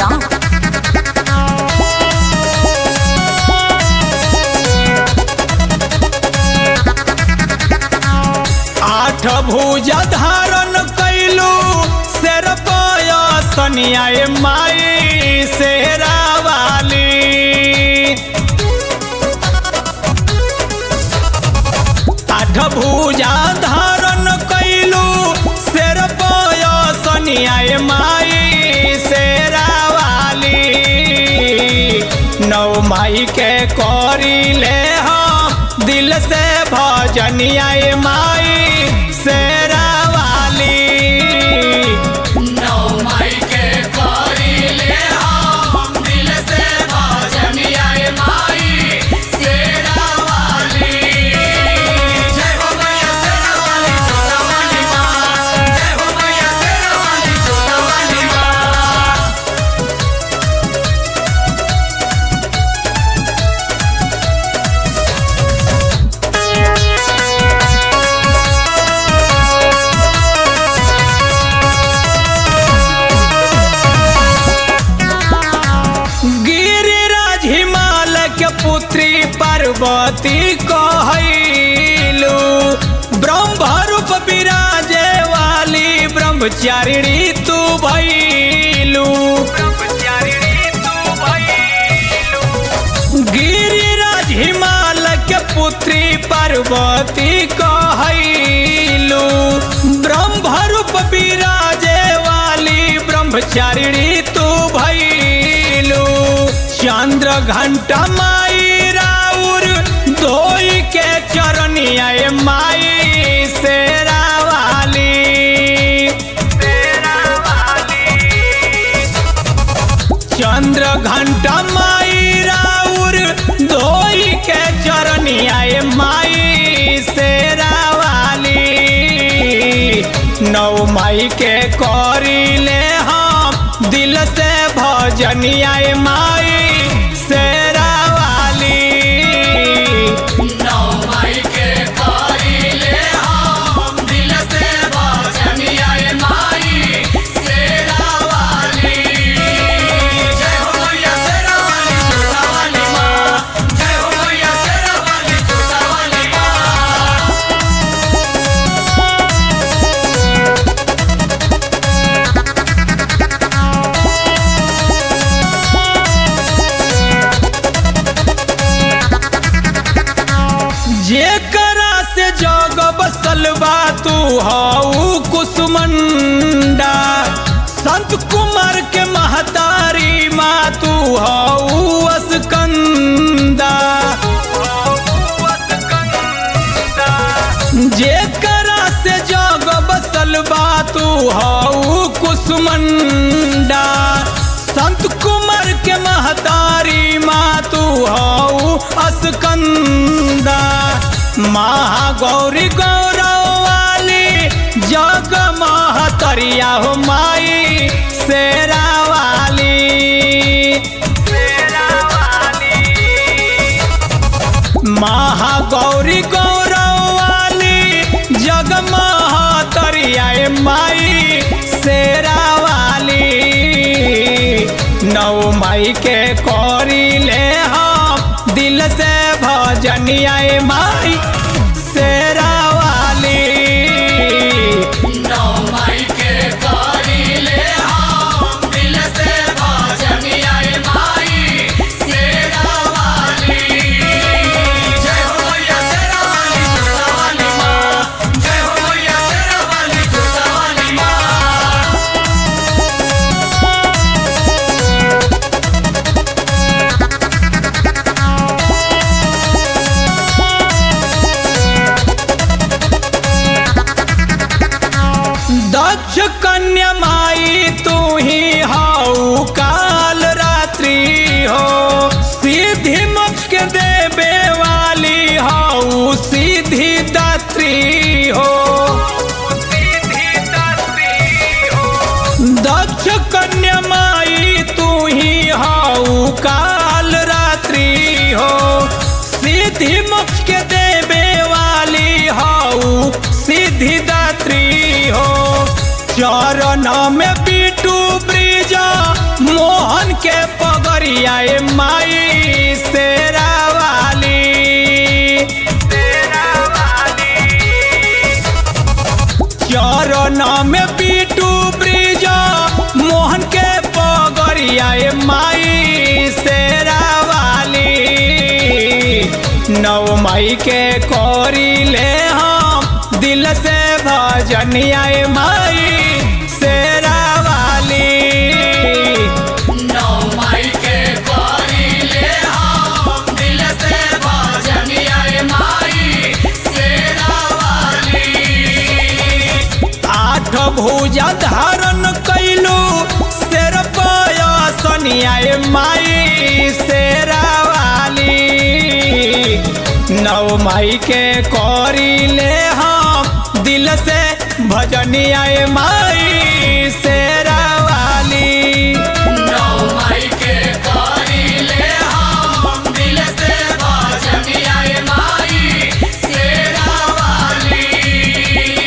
आठ भुजा धारण कैलू शेर सनिया माई शेरा वाली आठ भुजा धारण कैलू शेर सनिया माई शेरा वाली नौ माई के करिले हम दिल से भजनिया माई शेरा वाली नौ माई के करिले हम दिल से भजनिया माई शेरा वाली जय हो मैया शेरा वाली छोटा वाली माँ जय हो मैया शेरा वाली छोटा वाली माँ गिरिराज हिमालय के पुत्री पार्वती कहलू ब्रह्म रूप विराजे वाली ब्रह्मचारिणी तू भैलू गिरिराज हिमालय के पुत्री पार्वती कहलू ब्रह्म रूप विराजे वाली ब्रह्मचारिणी तू भैलू चंद्र घंटा माई राउर धोई के चरनिया माई शेरा वाली शेरा वाली चंद्र घंटा माई राउर धोई के चरनिया माई शेरा वाली नौ माई के करिले हम दिल से भजनिया माई शेरा वाली नौ माई के करिले हम दिल से भजनिया माई शेरा वाली जय हो मैया शेरा वाली छोटा वाली माँ जय हो मैया शेरा वाली छोटा वाली माँ जेकरा से जग बसल बा तू हऊ कुसुमंडा संत कुमार के महतारी माँ तू हऊ असकंदा जेकरा से जग बसल बा तू हऊ कुसुमंडा संत कुमार के महतारी माँ तू हऊ असकंदा महागौरी गौरव वाली जग महतरिया हो माई शेरा वाली शेरा वाली महागौरी गौरव वाली जग महतरिया माई शेरा वाली नौ माई के करिले हम दिल से भजनिया माई शेरा वाली नौ माई के करिले हम दिल से भजनिया माई शेरा वाली जय हो मैया शेरा वाली छोटा वाली माँ जय हो मैया शेरा वाली छोटा वाली माँ दक्ष कन्या माई तू ही हाउ काल रात्रि हो सीधी मोक्ष के देवे वाली हाउ सीधी दात्री हो दक्ष कन्या माई तू ही हाउ काल रात्रि हो सीधी मोक्ष के देवे वाली हाउ सीधी दात्री हो चरण में बीटू ब्रिजा मोहन के पगरिया ए माई शेरा वाली चरण में पीटू ब्रिज मोहन के पगरिया ए माई शेरा वाली नौ मई के कोरी ले हम दिल से भजनिया ए माई शेरा वाली नौ मई के करिले हम दिल से भजनिया माई शेरा वाली आठ भुजा धारण कैलू शेर पयसनिया ए माई शेरा वाली नौ माई के करी ले हम दिल से भजनिया ए माई